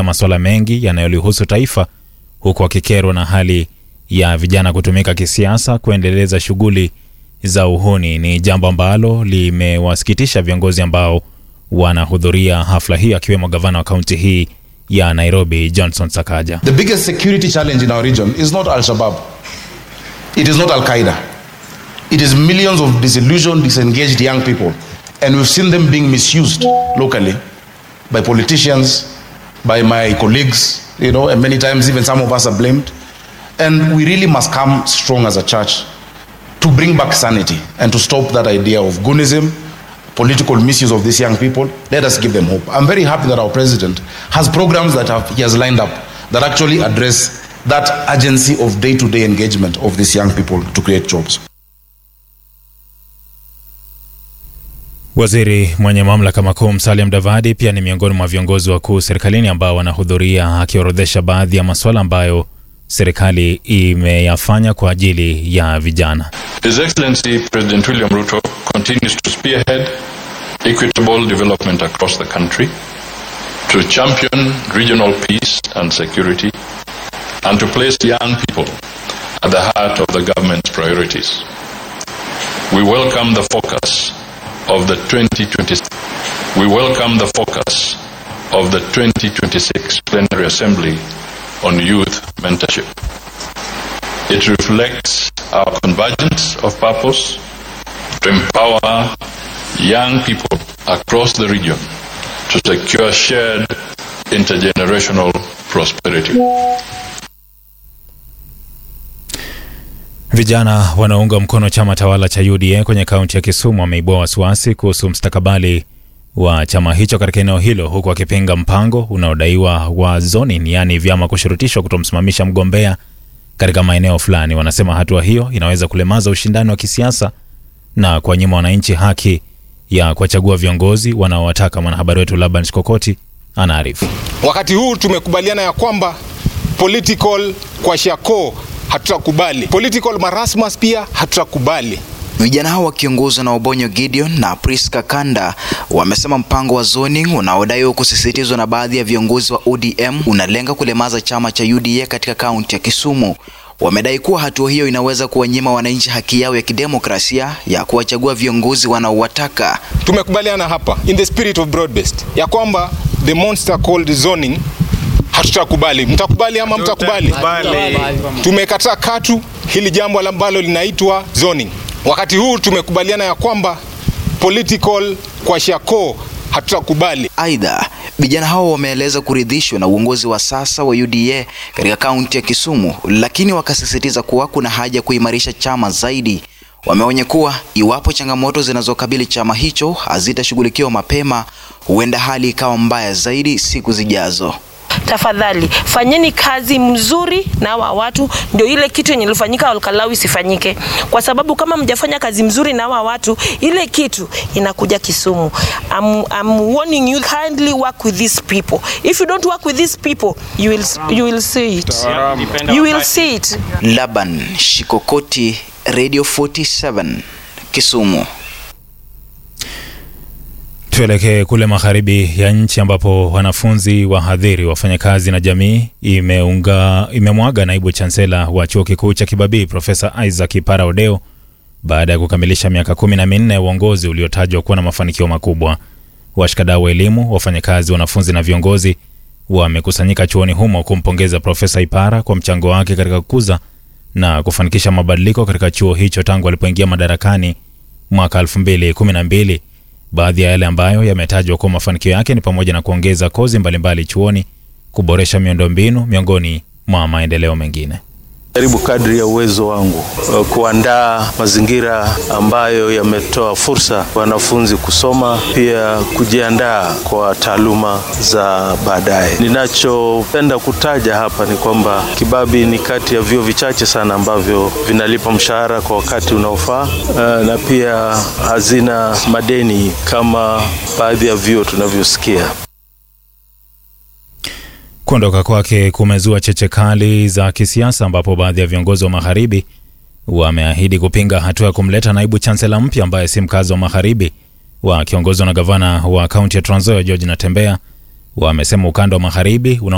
masuala mengi yanayolihusu taifa, huku wakikerwa na hali ya vijana kutumika kisiasa kuendeleza shughuli za uhuni. Ni jambo ambalo limewasikitisha viongozi ambao wanahudhuria hafla hii, akiwemo gavana wa kaunti hii ya Nairobi Johnson Sakaja. The biggest security challenge in our region is not Al Shabaab, it is not Al Qaeda, it is millions of disillusioned, disengaged young people. And we've seen them being misused locally by politicians, by my colleagues, you know, and many times even some of us are blamed. And we really must come strong as a church to bring back sanity and to stop that idea of goonism, political misuse of these young people. Let us give them hope. I'm very happy that our president has programs that have, he has lined up that actually address that urgency of day to day engagement of these young people to create jobs. Waziri mwenye mamlaka makuu Musalia Mudavadi pia ni miongoni mwa viongozi wakuu serikalini ambao wanahudhuria, akiorodhesha baadhi ya masuala ambayo serikali imeyafanya kwa ajili ya vijana. His Excellency President William Ruto continues to spearhead equitable development across the country, to champion regional peace and security, and to place young people at the heart of the government's priorities. We welcome the focus of the 2026 we welcome the focus of the 2026 plenary assembly on youth mentorship. It reflects our convergence of purpose to empower young people across the region to secure shared intergenerational prosperity. Vijana wanaounga mkono chama tawala cha UDA kwenye kaunti ya Kisumu wameibua wasiwasi kuhusu mstakabali wa chama hicho katika eneo hilo, huku wakipinga mpango unaodaiwa wa zoning, yaani vyama kushurutishwa kutomsimamisha mgombea katika maeneo fulani. Wanasema hatua hiyo inaweza kulemaza ushindani wa kisiasa na kuwanyima wananchi haki ya kuwachagua viongozi wanaowataka. Mwanahabari wetu Laban Shikokoti anaarifu. Wakati huu tumekubaliana ya kwamba political kwa shako hatutakubali, political marasmus pia hatutakubali. Vijana hao wakiongozwa na Obonyo Gideon na Priska Kanda wamesema mpango wa zoning unaodaiwa kusisitizwa na baadhi ya viongozi wa ODM unalenga kulemaza chama cha UDA katika kaunti ya Kisumu. Wamedai kuwa hatua hiyo inaweza kuwanyima wananchi haki yao ya kidemokrasia ya kuwachagua viongozi wanaowataka. Tumekubaliana hapa in the spirit of broad based ya kwamba the monster called zoning hatutakubali. Mtakubali ama mtakubali? Tumekataa katu hili jambo ambalo linaitwa zoning. Wakati huu tumekubaliana ya kwamba political kwa shako hatutakubali. Aidha, vijana hao wameeleza kuridhishwa na uongozi wa sasa wa UDA katika kaunti ya Kisumu, lakini wakasisitiza kuwa kuna haja kuimarisha chama zaidi. Wameonya kuwa iwapo changamoto zinazokabili chama hicho hazitashughulikiwa mapema, huenda hali ikawa mbaya zaidi siku zijazo. Tafadhali fanyeni kazi mzuri na hawa watu, ndio ile kitu yenye ilifanyika Olkalau isifanyike, kwa sababu kama mjafanya kazi mzuri na hawa watu, ile kitu inakuja Kisumu. I'm, I'm warning you kindly work with these people. If you don't work with these people, you will, you will see it. You will see it. Laban Shikokoti, Radio 47, Kisumu. Tuelekee kule magharibi ya nchi ambapo wanafunzi, wahadhiri, wafanyakazi na jamii imeunga imemwaga naibu chansela wa chuo kikuu cha Kibabii Profesa Isaac Ipara Odeo baada ya kukamilisha miaka kumi na minne ya uongozi uliotajwa kuwa na mafanikio makubwa. Washikadau wa elimu, wafanyakazi, wanafunzi na viongozi wamekusanyika chuoni humo kumpongeza Profesa Ipara kwa mchango wake katika kukuza na kufanikisha mabadiliko katika chuo hicho tangu alipoingia madarakani mwaka 2012. Baadhi ya yale ambayo yametajwa kuwa mafanikio yake ni pamoja na kuongeza kozi mbalimbali chuoni, kuboresha miundombinu, miongoni mwa maendeleo mengine. jaribu kadri ya uwezo wangu uh, kuandaa mazingira ambayo yametoa fursa kwa wanafunzi kusoma, pia kujiandaa kwa taaluma za baadaye. Ninachopenda kutaja hapa ni kwamba Kibabii ni kati ya vyuo vichache sana ambavyo vinalipa mshahara kwa wakati unaofaa, uh, na pia hazina madeni kama baadhi ya vyuo tunavyosikia. Kuondoka kwake kumezua cheche kali za kisiasa, ambapo baadhi ya viongozi wa magharibi wameahidi kupinga hatua ya kumleta naibu chansela mpya ambaye si mkazi wa magharibi. Wakiongozwa na gavana wa kaunti ya Trans Nzoia George Natembeya, wamesema ukanda wa magharibi una